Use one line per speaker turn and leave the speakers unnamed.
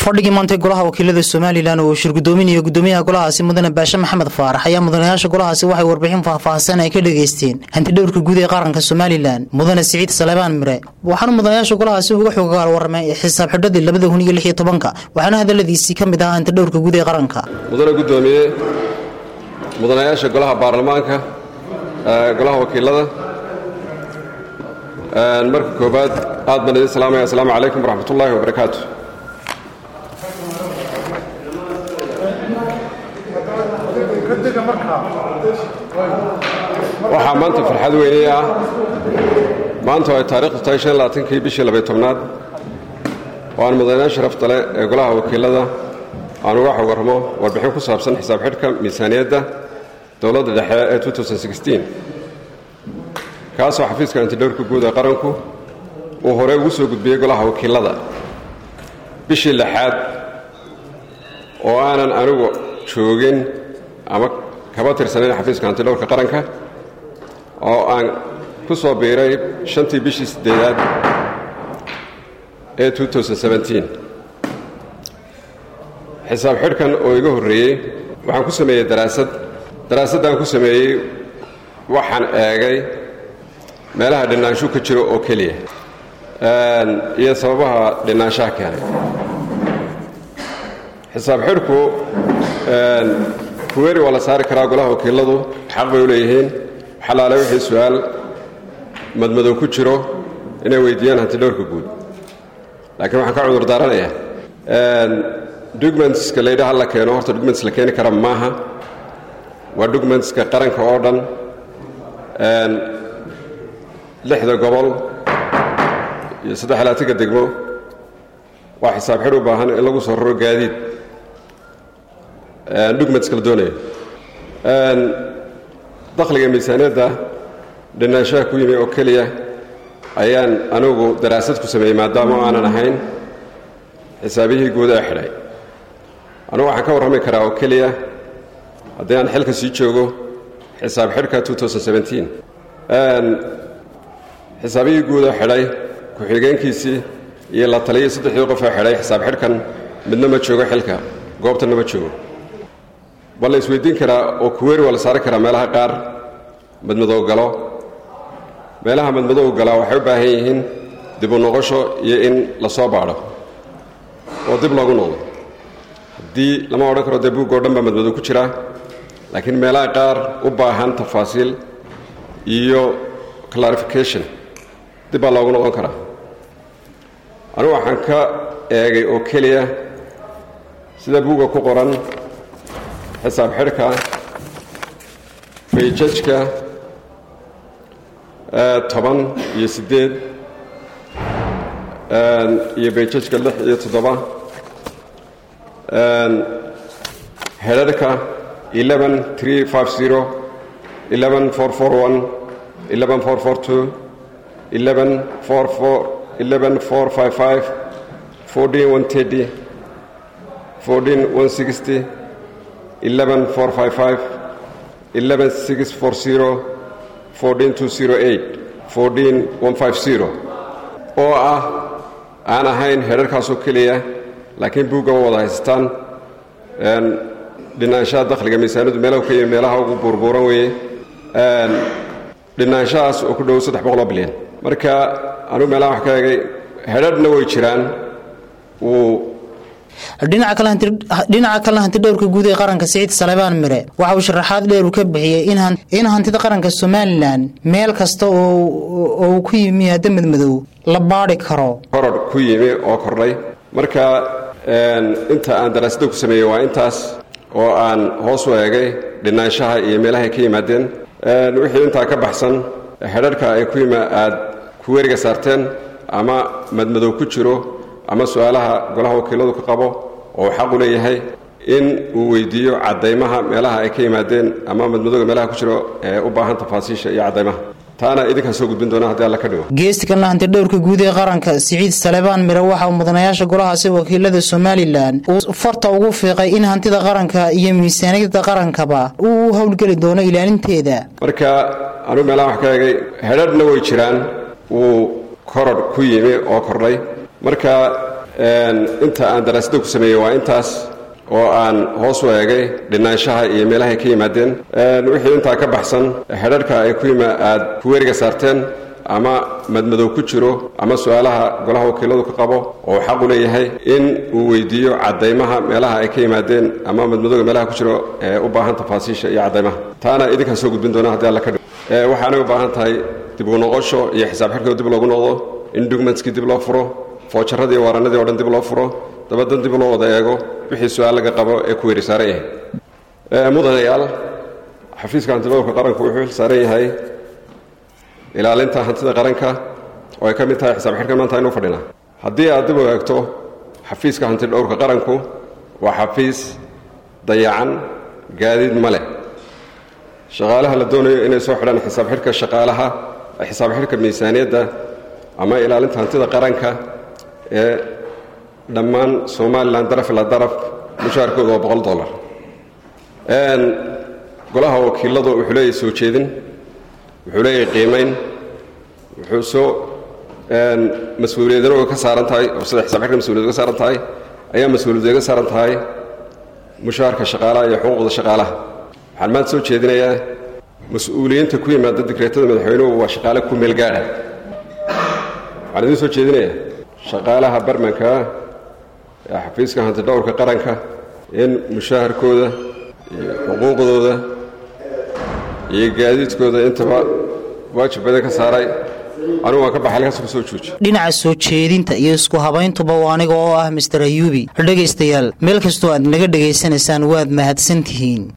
fadhigii maantay golaha wakiilada somalilan oo uu shirgudoominayo gudoomiyaha golahaasi mudane baashe maxamed faarax ayaa mudanayaasha golahaasi waxay warbixin faahfaahsan ay ka dhageysteen hantidhowrka guud ee qaranka somalilan mudane siciid salebaan mire waxaana mudanayaasha golahaasi uga xogagaal warramay xisaab xidhadii labada kun iyo lix iyo tobanka waxaana hadaladiisii ka mid ahaa hantidhowrka guud ee qaranka
mudane gudoomiye mudanayaasha golaha baarlamaanka golaha wakiilada marka koobaad aad baan idin salaamaya asalaamu calaykum waraxmat ullaahi wabarakaatu waxaa maanta farxad weyney ah maanta oo ay taarikhdu tahay shan labaatankii bishii labay tobnaad oo aan mudanayaal sharafta leh ee golaha wakiilada aan uga xog warramo warbixin ku saabsan xisaab xidhka miisaaniyadda dowladda dhexe ee kaasoo xafiiska antidhowrka guud ee qaranku uu horey ugu soo gudbiyey golaha wakiilada bishii lixaad oo aanan anigu joogin ama kaba tirsanayn xafiiska antidhowrka qaranka oo aan ku soo biiray shantii bishii siddeedaad ee xisaab xidhkan oo iga horreeyey waxaan ku sameeyey daraasad daraasaddaan ku sameeyey waxaan eegay meelaha dhinaanshu ka jiro oo keliya iyo sababaha dhinaanshaha keenay xisaab xidhku kuweeri waa la saari karaa golaha wakiiladu xaq bay u leeyihiin xalaale wixii su-aal madmadow ku jiro inay weydiiyaan hantidhowrka guud laakiin waxaan ka cudur daaranayaa documentska laydhaha la keeno horta documents la keeni kara maaha waa documentska qaranka oo dhan lixda gobol iyo saddex laatanka degmo waa xisaab xidh u baahan in lagu soo raro gaadiid documentska la doonayo dakhliga miisaaniyadda dhinaanshaha ku yimi oo keliya ayaan anigu daraasad ku sameeyey maadaama o aanan ahayn xisaabiyihii guud ee xidhay anugu waxaan ka warrami karaa oo keliya haddii aan xilka sii joogo xisaab xidhka xisaabihii guud oo xidhay ku-xigeenkiisii iyo la taliyii saddexdii qof oo xidhay xisaab xidhkan midna ma joogo xilka goobtanna ma joogo bal la isweydiin karaa oo kuweeri waa la saari karaa meelaha qaar madmadow galo meelaha madmadow galaa waxay u baahan yihiin dib u noqosho iyo in la soo baadho oo dib loogu noqdo haddii lama odhan karo dee buuggoo dhan baa madmadow ku jira laakiin meelaha qaar u baahan tafaasiil iyo clarification dib baa loogu noqon karaa anugu waxaan ka eegay oo keliya sida buugga ku qoran xisaab xidhka bayjajka toban iyo siddeed iyo bayjajka lix iyo toddoba hedharhka eleven three five zero eleven four four one eleven four four two eleven four four eleven four five five fourteen one thirty fourteen one sixty eleven four five five eleven six four zero fourteen two zero eight fourteen one five zero oo ah aan ahayn herarkaasoo keliya laakiin buugga wada haystaan dhinaanshaha dakhliga miisaanadu meelahu ka yimi meelaha ugu buurbuuran weeye dhinaanshahaas oo ku dhow saddex boqoloo bilyan marka anugu meelaha wax ka eegay hedhadhna way jiraan wuu
dhinaca kalena hantidhowrka guud ee qaranka siciid salebaan mire waxa uu sharaxaad dheer uu ka bixiyey in hantida qaranka somalilan meel kasta oo uu ku yimi hadda madmadow la baadhi karo
koror ku yimi oo kordhay marka inta aan daraasadda ku sameeyey waa intaas oo aan hoos u eegay dhinaanshaha iyo meelahay ka yimaadeen wixii intaa ka baxsan hedharhka ay ku yima aad ku weriga saarteen ama madmadow ku jiro ama su-aalaha golaha wakiiladu ka qabo oo uu xaq u leeyahay in uu weydiiyo caddaymaha meelaha ay ka yimaadeen ama madmadowga meelaha ku jiro ee u baahan tafaasiisha iyo caddaymaha taana idinkaan soo gudbin doona haddii alla ka dhigo
geesti kalena hantidhowrka guud ee qaranka siciid salebaan mire waxa uu mudanayaasha golahaasi wakiilada somalilan uu farta ugu fiiqay in hantida qaranka iyo miisaaniyadda qarankaba uu u howlgeli doono ilaalinteeda
marka anugu meelaha wax ka eegay hedhadhna way jiraan wuu koror ku yimi oo kordhay marka inta aan daraasadda ku sameeyey waa intaas oo aan hoos u eegay dhinaanshaha iyo meelahay ka yimaadeen wixii intaa ka baxsan xedharhka ay ku yima aad kuweeriga saarteen ama madmadow ku jiro ama su-aalaha golaha wakiiladu ka qabo oo xaq u leeyahay in uu weydiiyo caddaymaha meelaha ay ka yimaadeen ama madmadowga meelaha ku jiro ee u baahan tafaasiisha iyo caddaymaha taana idinkaan soo gudbin doona haddi alla ka dhig waxaanay u baahan tahay dib u noqosho iyo xisaab xidhkoo dib loogu noqdo in dugmentskii dib loo furo foojaradii waaranadii o dhan dib loo furo dabadan dib loo wada eego wixii su-aal laga qabo ee ku weeri saaran yahay mudanayaal xafiiska hantidhowrka qaranku wuxuu xil saaran yahay ilaalinta hantida qaranka oo ay ka mid tahay xisaab xidhkan maanta aynu fadhina haddii aad dib u eegto xafiiska hantidhowrka qaranku waa xafiis dayacan gaadiid ma leh shaqaalaha la doonayo inay soo xidhaan xisaab xidhka shaqaalaha xisaab xidhka miisaaniyadda ama ilaalinta hantida qaranka ee dhammaan somalilan daraf ila daraf mushaharkooda waa boqol dollar golaha wakiiladu wuxuu leeyahay soo jeedin wuxuu leeyahay qiimayn wuxuu soo mas-uuliyadana ka saaran tahay oo sida xisaab xidhka mas-uliyad uga saaran tahay ayaa mas-uuliyad uga saaran tahay mushaharka shaqaalaha iyo xuquuqda shaqaalaha waxaan maanta soo jeedinayaa mas-uuliyiinta ku yimaada digreetada madaxweynuhu waa shaqaale ku meel gaadha waxaan idiin soo jeedinayaa shaqaalaha barmanka ee xafiiska hantidhowrka qaranka in mushaharkooda iyo xuquuqdooda iyo gaadiidkooda intaba waajib badan ka saaray anugu waan ka baxay halkaas ku soo jooji
dhinaca soo jeedinta iyo isku habayntuba waa aniga oo ah master ayuubi dhegaystayaal meel kastoo aad naga dhegaysanaysaan waad mahadsan tihiin